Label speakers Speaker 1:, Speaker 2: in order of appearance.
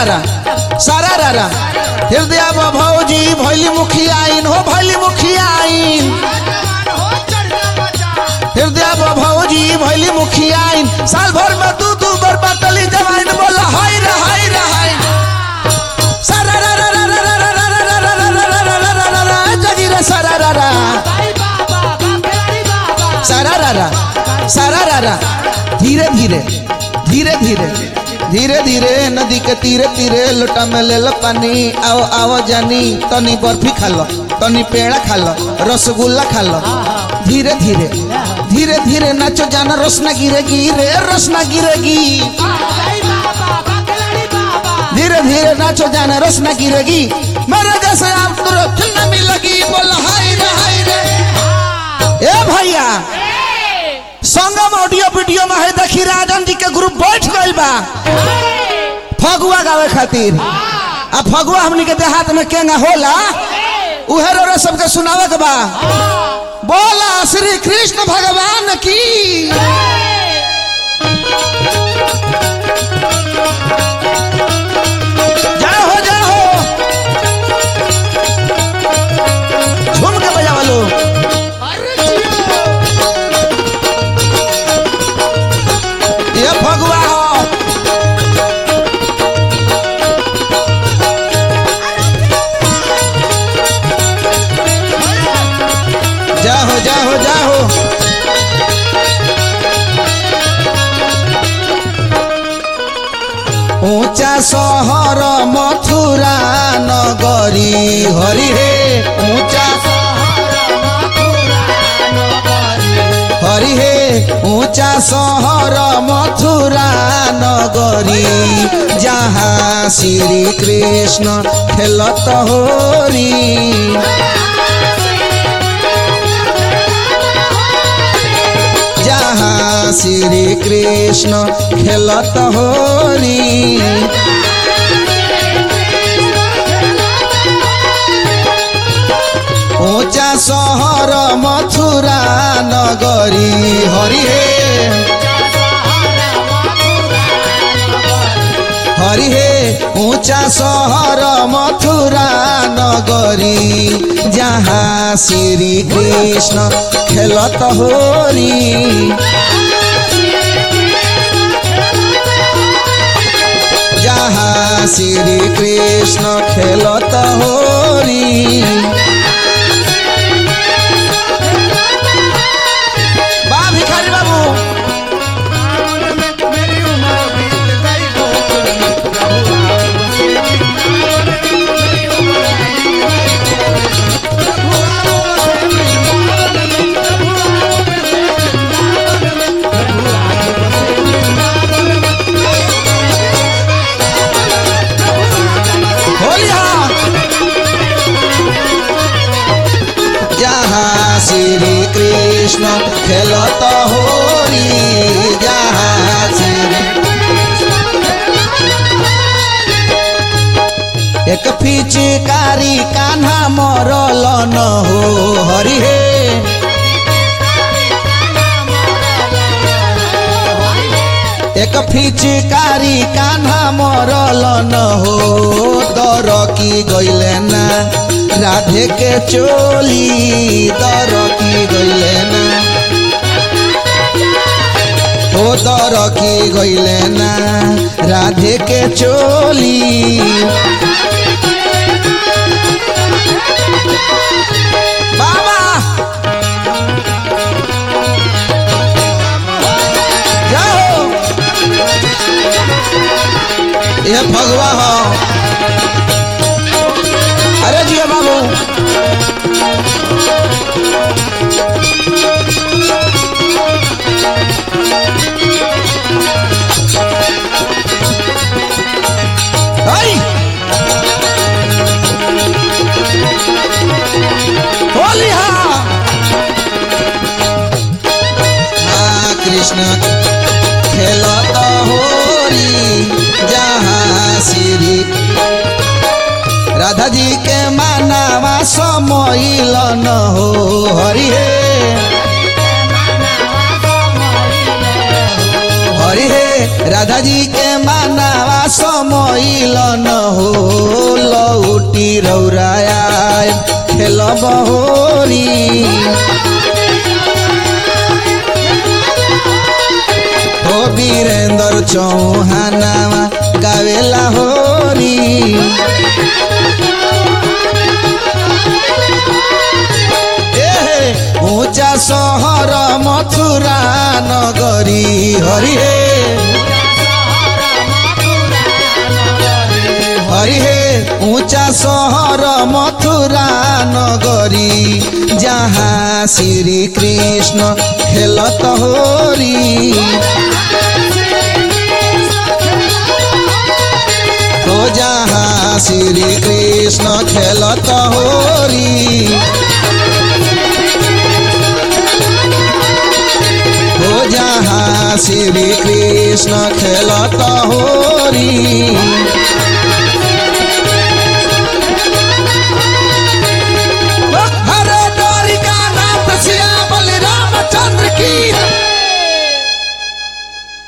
Speaker 1: रारा सारा रारा हृदय भौजी भैली मुखियाइन हो भैली मुखियाइन हृदय भौजी भैली मुखियाइन साल भर में दू दू बार बाटली जवाइन बोला हाय रे हाय रे हाय सारा रा रा रा रा रा रा रा रा रा रा रा रा रा रा रा रा जगी रे सारा रा रा सारा रा रा सारा रा रा धीरे धीरे धीरे धीरे धीरे धीरे नदी के तीरे तीरे लोटा में ले लो पानी आओ आओ जानी तनी बर्फी खा लो तनी पेड़ा खा लो रसगुल्ला खा लो धीरे धीरे धीरे धीरे नाचो जाना रसना गिरेगी रे रसना गिरेगी धीरे धीरे नाचो जाना रसना गिरेगी मेरे जैसे आप तुरंत न मिलेगी बोल हाय रे हाय रे ए भैया संगम ऑडियो वीडियो में है देखी राजन जी के ग्रुप बैठ गइल बा फगुआ गावे खातिर आ फगुआ हमनी के देहात में केंगा होला उहे रो सबके सुनावे के बा बोला श्री कृष्ण भगवान की जय हो जय हो झूम के बजावा लो ये फगुआ हो जा हो जा हो जा हो ऊंचा शहर मथुरा नगरी हरि हे ऊंचा हरि हे ऊंचा शहर मथुरा नगरी जहाँ श्री कृष्ण खेलत होरी जहाँ श्री कृष्ण खेलत होरी ऊंचा शहर मथुरा नगरी हरि हे हरि हे ऊंचा शहर मथुरा नगरी जहाँ श्री कृष्ण खेलत होरी जहाँ श्री कृष्ण खेलत होरी बा भिखारी बाबू होली हाँ जहाँ श्री कृष्ण खेलत होरी जहाँ श्री एक पिचकारी कान्हा मरल न हो हरि हे एक पिचकारी कान्हा मरल न हो दर की गइले ना राधे के चोली दर की गइले ना ओ दर की गइले ना राधे के चोली बाबा जाओ ये भगवा हो अरे जिया बाबू आई होली हाँ हाँ कृष्ण खेलत होरी जहाँ श्री राधा जी के मानावा समइल न हो हरि हे हरि हे राधा जी के मानावा समइल होरी हो वीरेंद्र चौहानावा गावेला होरी एहे, ऊंचा सहर मथुरा नगरी हरि हे हरि हे ऊंचा सहर मथुरा नगरी जहाँ श्री कृष्ण खेलत होरी हो जहाँ श्री कृष्ण खेलत होरी हो जहाँ श्री कृष्ण खेलत होरी